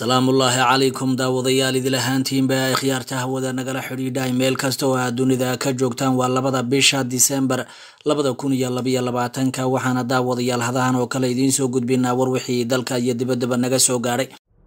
salaamullaahi calaykum daawadayaal idil ahaantiinba khiyaarta hawada nagala xidhiidhay meel kasta oo aad dunida ka joogtaan waa labada bisha disembar labada kun iyo labaiyo labaatanka waxaana daawadayaal hadahan oo kale idiin soo gudbinaa war wixii dalka iyo dibaddaba naga soo gaadhay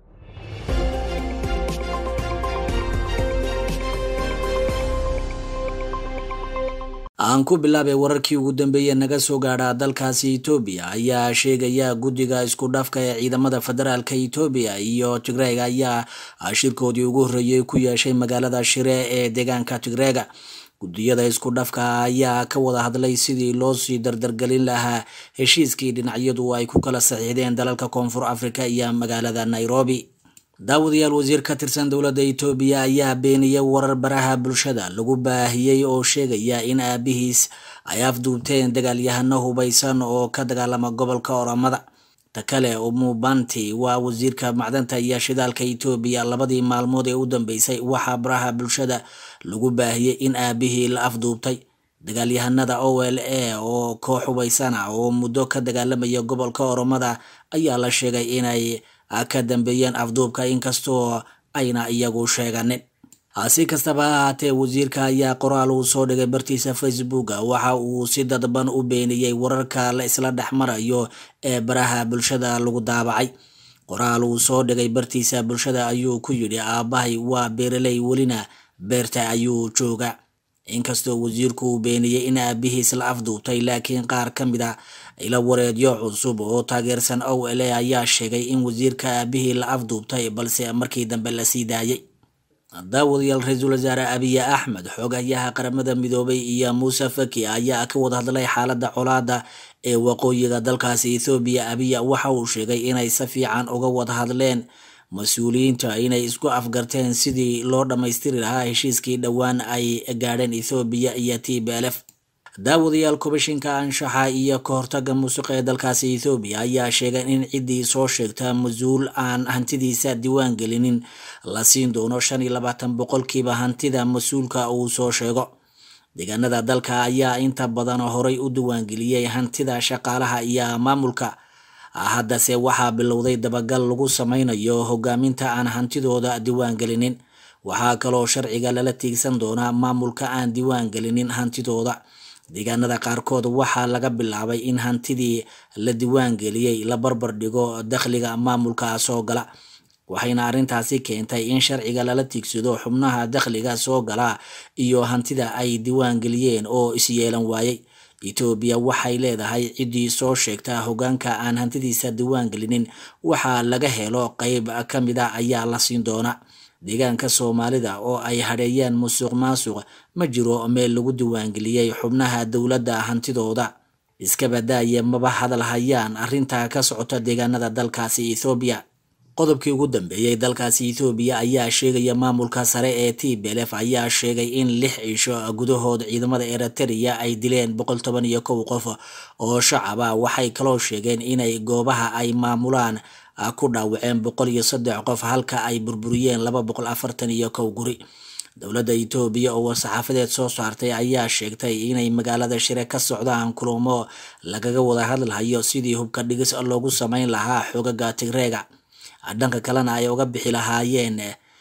aan ku bilaabay wararkii ugu dambeeye naga soo gaadha dalkaasi etoobiya ayaa sheegaya guddiga isku dhafka ee ciidamada federaalka etoobiya iyo tigreega ayaa shirkoodii ugu horreeyey ku yeeshay magaalada shire ee deegaanka tigreega guddiyada isku dhafka ayaa ka wada hadlay sidii loo sii dardargelin lahaa heshiiskii dhinacyadu ay ku kala saxiixdeen dalalka koonfur afrika iyo magaalada nairobi daawadayaal wasiir ka tirsan dowladda etoobiya ayaa beeniyey warar baraha bulshada lagu baahiyey oo sheegaya in aabihiis ay afduubteen dagaalyahano hubaysan oo ka dagaalama gobolka oramada ta kale umubanti waa wasiirka macdanta iyo shidaalka etoobiya labadii maalmood ee u dambeysay waxaa baraha bulshada lagu baahiyey in aabihii la afduubtay dagaalyahanada o l a oo koox hubaysan ah oo muddo ka dagaalamaya gobolka oromada ayaa la sheegay inay ka dambeeyeen afduubka inkastoo ayna iyagu sheeganin si kastaba ha ahaatee wasiirka ayaa qoraal uu soo dhigay bartiisa facebooka waxa uu si dadban u beeniyey wararka la isla dhex marayo ee baraha bulshada lagu daabacay qoraal uu soo dhigay bartiisa bulshada ayuu ku yidhi aabbahay waa beeraley welina beerta ayuu jooga inkastoo wasiirku uu beeniyey in aabihiis la afduubtay laakiin qaar ka mid a ila wareedyo cusub oo taageersan o l a ayaa sheegay in wasiirka aabihii la afduubtay balse markii dambe la sii daayay daawadayaal ra-iisul wasaare abiye axmed xoogayaha qaramada midoobay iyo muuse faki ayaa ka wada hadlay xaalada colaada ee waqooyiga dalkaasi ethoobiya abiya waxa uu sheegay inay si fiican uga wada hadleen mas-uuliyiinta inay isku afgarteen sidii loo dhammaystiri lahaa heshiiskii dhowaan ay gaadheen ethoobiya iyo t b lf daawadayaal kubashinka anshaxa iyo ka hortaga muusiqa ee dalkaasi ethoobiya ayaa sheegay in ciddii soo sheegta mas-uul aan hantidiisa diiwaan gelinin la siin doono shan iyo labaatan boqolkiiba hantida mas-uulka uu soo sheego deegaanada dalka ayaa inta badan horay u diiwaangeliyey hantida shaqaalaha iyo maamulka haddase waxaa bilowday dabagal lagu sameynayo hogaaminta aan hantidooda diiwaan gelinin waxaa kaloo sharciga lala tiigsan doonaa maamulka aan diiwaan gelinin hantidooda deegaanada qaarkood waxaa laga bilaabay in hantidii la diiwaan geliyey la barbar dhigo dakhliga maamulka soo gala waxayna arrintaasi keentay in sharciga lala tiigsado xubnaha dakhliga soo gala iyo hantida ay diiwaan geliyeen oo isyeelan waayey etoobiya waxay leedahay ciddii soo sheegta hogaanka aan hantidiisa diiwaan gelinin waxaa laga helo qeyb ka mid a ayaa la siin doona deegaanka soomaalida oo ay hadheeyeen musuq maasuq ma jiro meel lagu diiwaangeliyey xubnaha dowladda hantidooda iska badaaye maba hadal hayaan arrinta ka socota deegaanada dalkaasi ethoobiya qodobkii ugu dambeeyey dalkaasi ethoobiya ayaa sheegaya maamulka sare ee t b lf ayaa sheegay in lix cisho gudahood ciidamada eritrea ay dileen boqol toban iyo kow qof oo shacaba waxay kaloo sheegeen inay goobaha ay maamulaan ku dhaawaceen boqol iyo saddex qof halka ay burburiyeen laba boqol afartan iyo kow guri dowladda etoobiya oo war-saxaafadeed soo saartay ayaa sheegtay inay magaalada shire ka socdaan kulamo lagaga wada hadlayo sidii hubka dhigis loogu sameyn lahaa xoogaga tigreega dhanka kalena ay uga bixi lahaayeen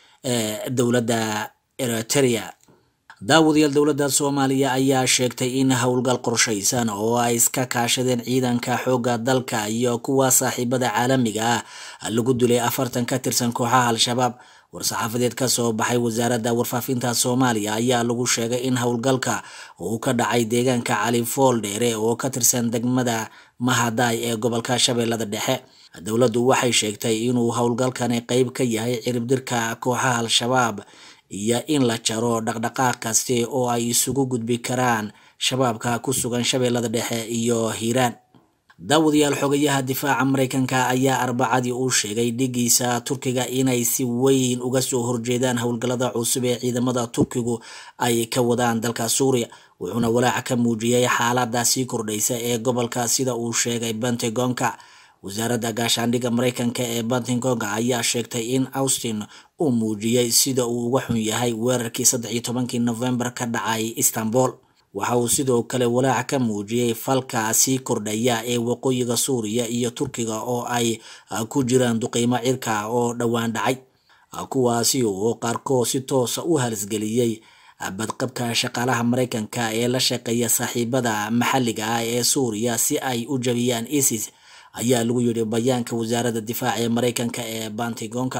dowladda eritrea daawadayaal dowladda soomaaliya ayaa sheegtay in howlgal qorshaysan oo ay iska kaashadeen ciidanka xoogga dalka iyo kuwa saaxiibada caalamiga ah lagu dilay afartan ka tirsan kooxaha al-shabaab war-saxaafadeed ka soo baxay wasaaradda warfaafinta soomaaliya ayaa lagu sheegay in howlgalka uu ka dhacay deegaanka cali fool dheere oo ka tirsan degmada mahaday ee gobolka shabeellada dhexe dowladdu waxay sheegtay inuu howlgalkani qeyb ka yahay ciribdirka kooxaha al-shabaab iyo in la jaro dhaqdhaqaaq kaste oo ay isugu gudbi karaan shabaabka ku sugan shabeellada dhexe iyo hiiraan daawadayaal xogayaha difaaca mareykanka ayaa arbacadii uu sheegay dhigiisa turkiga inay si weyn uga soo horjeedaan howlgallada cusub ee ciidamada turkigu ay ka wadaan dalka suuriya wuxuuna walaaca ka muujiyey xaalada sii kordhaysa ee gobolka sida uu sheegay pentagonka wasaaradda gaashaandhigga mareykanka ee pentagonga ayaa sheegtay in austin uu muujiyey sida uu uga xun yahay weerarkii saddex iyo tobankii novembar ka dhacay istanbul waxa uu sidoo kale walaac ka muujiyey falka sii kordhaya ee waqooyiga suuriya iyo turkiga oo ay ku jiraan duqeymo cirka oo dhowaan dhacay kuwaasi oo qaarkood si toosa u halisgeliyey badqabka shaqaalaha maraykanka ee la shaqeeya saaxiibada maxalliga ah ee suuriya si ay u jabiyaan isis ayaa lagu yidhi bayaanka wasaaradda difaaca ee maraykanka ee bantigonka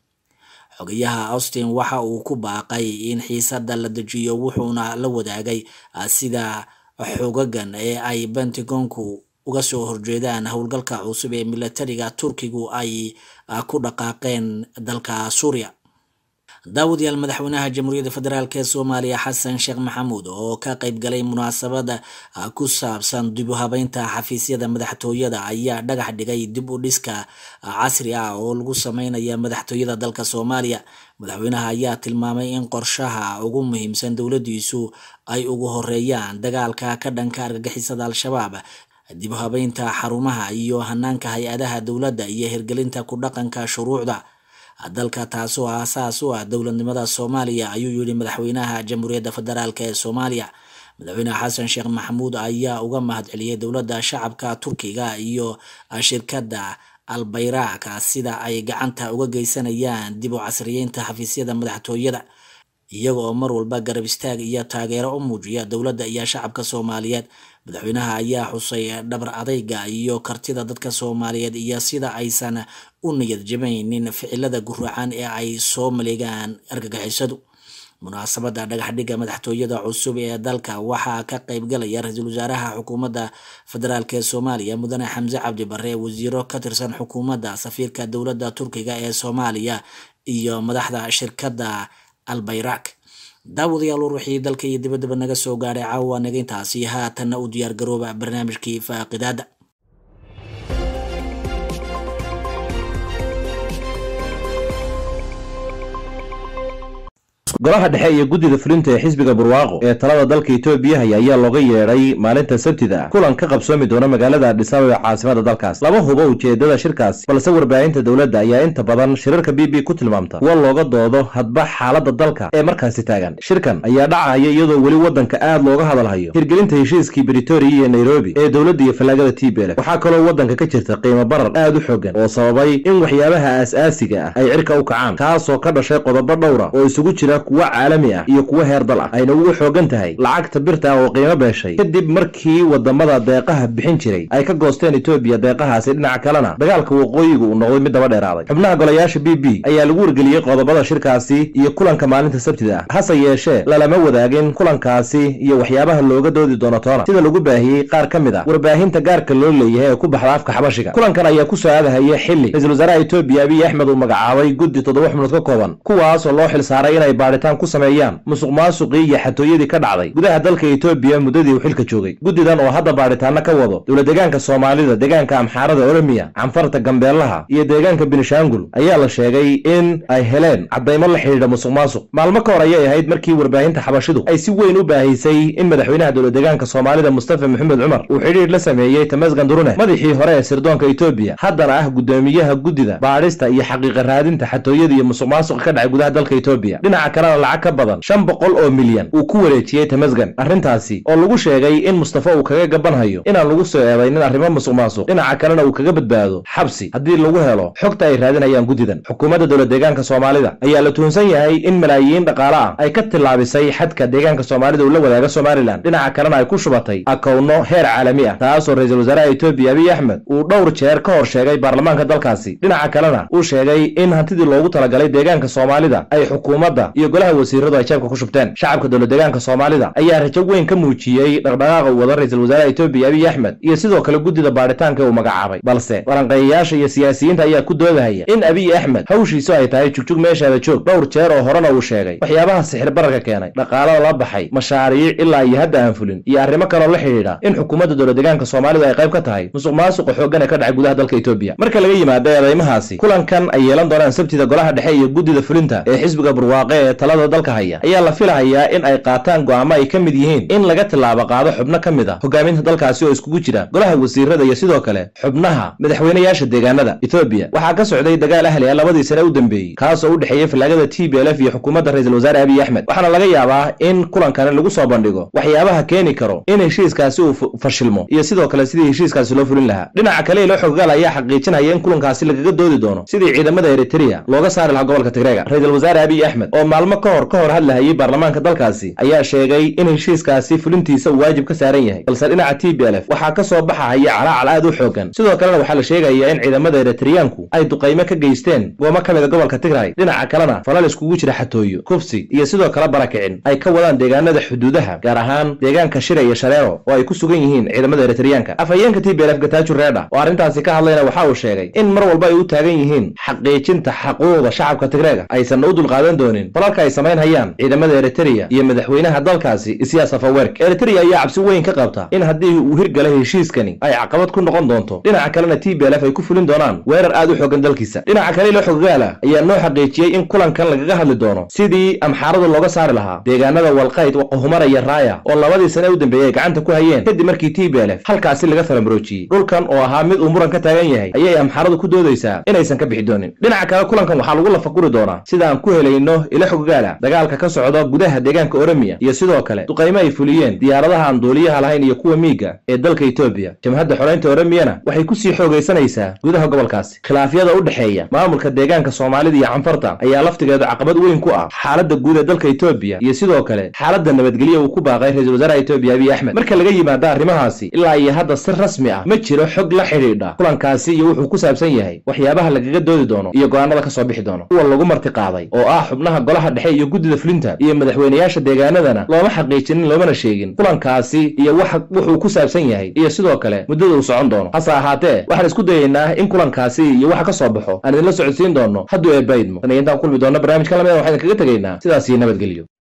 xogayaha austin waxa uu ku baaqay in xiisada la dejiyo wuxuuna la wadaagay sida xogagan ee ay bentigonku uga soo horjeedaan howlgalka cusub ee milatariga turkigu ay ku dhaqaaqeen dalka suuriya daawadayaal madaxweynaha jamhuuriyadda federaalk ee soomaaliya xasan sheekh maxamuud oo ka qeyb galay munaasabada ku saabsan dib u habeynta xafiisyada madaxtooyada ayaa dhagax dhigay dib u dhiska casri ah oo lagu sameynaya madaxtooyada dalka soomaaliya madaxweynaha ayaa tilmaamay in qorshaha ugu muhiimsan dowladiisu ay ugu horeeyaan dagaalka ka dhanka argagixisada al-shabaab dib u habeynta xarumaha iyo hanaanka hay-adaha dowladda iyo hirgelinta ku dhaqanka shuruucda dalka taasoo aasaas u ah dowladnimada soomaaliya ayuu yidhi madaxweynaha jamhuuriyadda federaalk ee soomaaliya madaxweyne xasan sheekh maxamuud ayaa uga mahadceliyey dowladda shacabka turkiga iyo shirkadda albayraaka sida ay gacanta uga geysanayaan dib u casriyeynta xafiisyada madaxtooyada iyaga oo mar walba garab istaag iyo taageero u muujiya dowladda iyo shacabka soomaaliyeed madaxweynaha ayaa xusay dhabar adayga iyo kartida dadka soomaaliyeed iyo sida aysan u niyad jabaynin ficilada guracan ee ay soo maleegaan argagixisadu munaasabada dhagaxdhiga madaxtooyada cusub ee dalka waxaa ka qeybgalaya ra-iisul wasaaraha xukuumadda federaalk ee soomaaliya mudane xamse cabdi bare wasiiro ka tirsan xukuumadda safiirka dowladda turkiga ee soomaaliya iyo madaxda shirkadda albayrak daawadayaal war wixii dalka iyo dibaddaba naga soo gaadhay caawa naga intaasi haatanna u diyaar garooba barnaamijkii faaqidaada golaha dhexe iyo guddida fulinta ee xisbiga barwaaqo ee talada dalka etoobiya haya ayaa looga yeedhay maalinta sabtida kulan ka qabsoomi doona magaalada adhisaabab ee caasimada dalkaas lama hubo ujeedada shirkaasi balse warbaahinta dowladda ayaa inta badan shirarka b b ku tilmaamta kuwa looga doodo hadba xaaladda dalka ee markaasi taagan shirkan ayaa dhacaya iyadoo weli waddanka aad looga hadalhayo hirgelinta heshiiskii britoria iyo nairobi ee dowladda iyo fallaagada t b l waxaa kaloo waddanka ka jirta qiimo barar aad u xoogan oo sababay in waxyaabaha aas-aasiga ah ay cirka u kacaan kaasoo ka dhashay qodobo dhowra oo isugu jira kuwa caalami ah iyo kuwa heer dal ah ayna ugu xoogan tahay lacagta birta ah oo qiimo beeshay kadib markii wadamada deeqaha bixin jiray ay ka goosteen etoobiya deeqahaasi dhinaca kalena dagaalka waqooyiga uu noqday mid daba dheeraaday xubnaha golayaasha b b ayaa lagu wargeliyey qodobada shirkaasi iyo kulanka maalinta sabtida ah hase yeeshee lalama wadaagin kulankaasi iyo waxyaabaha looga doodi doono toona sida lagu baahiyey qaar ka mid ah warbaahinta gaarka loo leeyahay ee ku baxda afka xabashiga kulankan ayaa ku soo aadahaya xili ra-iisul wasaaraha etoobiya abiy axmed uu magacaabay guddi toddoba xubnood ka kooban kuwaasoo loo xil saaray inay baadhitaan ku sameeyaan musuq maasuqii iyo xatooyadii ka dhacday gudaha dalka etoobiya muddadii uu xilka joogay guddidan oo hadda baadhitaano ka wado dowla deegaanka soomaalida deegaanka amxaarada oromiya canfarta gambeelaha iyo deegaanka binishaangul ayaa la sheegay in ay heleen caddaymo la xidhiidha musuq maasuq maalmo ka hor ayay ahayd markii warbaahinta xabashidu ay si weyn u baahisay in madaxweynaha dowla deegaanka soomaalida mustafa maxamed cumar uu xidhiidh la sameeyey tamasgan durune madaxii hore ee sirdoonka etoobiya haddana ah guddoomiyaha guddida baadhista iyo xaqiiqa raadinta xatooyada iyo musuq maasuqa ka dhacay gudaha dalka etoobiya dhinaca kalena lacag ka badan shan boqol oo milyan uu ku wareejiyey tamasgan arrintaasi oo lagu sheegay in mustafa uu kaga gabanhayo inaan lagu soo eedaynin arrimo musuq maasuq dhinaca kalena uu kaga badbaado xabsi haddii lagu helo xogta ay raadinayaan guddidan xukuumadda dowla deegaanka soomaalida ayaa la tuhunsan yahay in malaayiin dhaqaale ah ay ka tillaabisay xadka deegaanka soomaalida uu la wadaaga somalilan dhinaca kalena ay ku shubatay akowno heer caalami ah taasoo ra-iisul wasaaraha etoobiya abiy axmed uu dhowr jeer ka hor sheegay baarlamaanka dalkaasi dhinaca kalena uu sheegay in hantidii loogu talagalay deegaanka soomaalida ay xukuumadda iyo golaha wasiiradu ay jeebka ku shubteen shacabka dowla deegaanka soomaalida ayaa rajo weyn ka muujiyey dhaqdhaqaaqa uu wada ra-iisul wasaaraha etoobiya abiy axmed iyo sidoo kale guddida baadhitaanka uu magacaabay balse waranqeeyayaasha iyo siyaasiyiinta ayaa ku doodahaya in abiy axmed hawshiisu ay tahay jugjug meeshaada joog dhowr jeer oo horena uu sheegay waxyaabaha sixir bararka keenay dhaqaalada la baxay mashaariic ilaa iyo hadda aan fulin iyo arrimo kaloo la xidhiidha in xukuumadda dowla deegaanka soomaalida ay qayb ka tahay musuq maasuqa xooggan ee ka dhacay gudaha dalka etoobiya marka laga yimaado eedaymahaasi kulankan ay yeelan doonaan sabtida golaha dhexe iyo guddida fulinta ee xisbiga barwaaqe ee talada dalka haya ayaa la filahayaa in ay qaataan go'aamo ay ka mid yihiin in laga tilaabo qaado xubno ka mid a hogaaminta dalkaasi oo iskugu jira golaha wasiirada iyo sidoo kale xubnaha madaxweynayaasha deegaanada etoobiya waxaa ka socday dagaal ahli ah labadii sane u dambeeyey kaas oo u dhexeeyey fallaagada t b l f iyo xukuumadda ra-iisul wasaare abiy axmed waxaana laga yaabaa in kulankani lagu soo bandhigo waxyaabaha keeni karo in heshiiskaasi uu fashilmo iyo sidoo kale sidii heshiiskaasi loo fulin lahaa dhinaca kale ilo xoggaal ayaa xaqiijinaya in kulankaasi lagaga doodi doono sidii ciidamada eritrea looga saari lahaa gobolka tigreega ra-iisul wasaare abiy axmed oo maalmo ka hor ka hor hadlahayay baarlamaanka dalkaasi ayaa sheegay in heshiiskaasi fulintiisa uu waajib ka saaran yahay balse dhinaca t b l f waxaa ka soo baxahaya calaacal aad u xoogan sidoo kalena waxaa la sheegayaa in ciidamada eritriyaanku ay duqaymo ka geysteen goomo ka mida gobolka tigray dhinaca kalena falal iskugu jira xatooyo kufsi iyo sidoo kale barakicin ay ka wadaan deegaanada xuduudaha gaar ahaan deegaanka shira iyo shareero oo ay ku sugan yihiin ciidamada eritriyaanka afhayeenka t b l f gataaju reedha oo arrintaasi ka hadlayna waxa uu sheegay in mar walba ay u taagan yihiin xaqiijinta xaquuqda shacabka tigreega aysanna u dulqaadan doonin falalka ay samayn hayaan ciidamada eritrea iyo madaxweynaha dalkaasi isiyaas afawerk eritrea ayaa cabsi weyn ka qabta in haddii uu hirgala heshiiskani ay caqabad ku noqon doonto dhinaca kalena t b l f ay ku fulin doonaan weerar aad u xoogan dalkiisa dhinaca kale ilo xoggaala ayaa noo xaqiijiyey in kulankan lagaga hadli doono sidii amxaaradu looga saari lahaa deegaanada walqayd humara iyo raaya oo labadii sane u dambeeyey ay gacanta ku hayeen kadib markii t b l f halkaasi laga falamroojiyey dhulkan oo ahaa mid uu muran ka taagan yahay ayay amxaaradu ku doodaysaa inaysan ka bixi doonin dhinaca kale kulankan waxaa lagu lafaguri doonaa sida aan ku helayno ilo xoggaala dagaalka ka socda gudaha deegaanka oromiya iyo sidoo kale duqaymo ay fuliyeen diyaaradaha aan duuliyaha lahayn iyo kuwa miiga ee dalka etoobiya jamhadda xoreynta oromiyana waxay kusii xoogaysanaysaa gudaha gobolkaasi khilaafyada u dhexeeya maamulka deegaanka soomaalida iyo canfarta ayaa laftigeeda caqabad weyn ku ah xaaladda guud ee dalka etoobiya iyo sidoo kale xaaladda nabadgelya uu ku baaqay ra-iisul wasaaraha etoobiya abiy axmed marka laga yimaada arrimahaasi ilaa iyo hadda si rasmi ah ma jiro xog la xidhiidha kulankaasi iyo wuxuu ku saabsan yahay waxyaabaha lagaga doodi doono iyo go'aanada ka soo bixi doono kuwa lagu marti qaaday oo ah xubnaha golaha dhexe iyo guddida fulinta iyo madaxweynayaasha deegaanadana looma xaqiijinin loomana sheegin kulankaasi iyo wax wuxuu ku saabsan yahay iyo sidoo kale muddada uu socon doono hase ahaatee waxaan isku dayaynaa in kulankaasi iyo waxa ka soo baxo aan idinla socodsiin doono hadduu eebaydmo tan iyo intaan kulmi doonno barnaamijka lamida waxaan idinkaga tegaynaa sidaas iyo nabadgelyo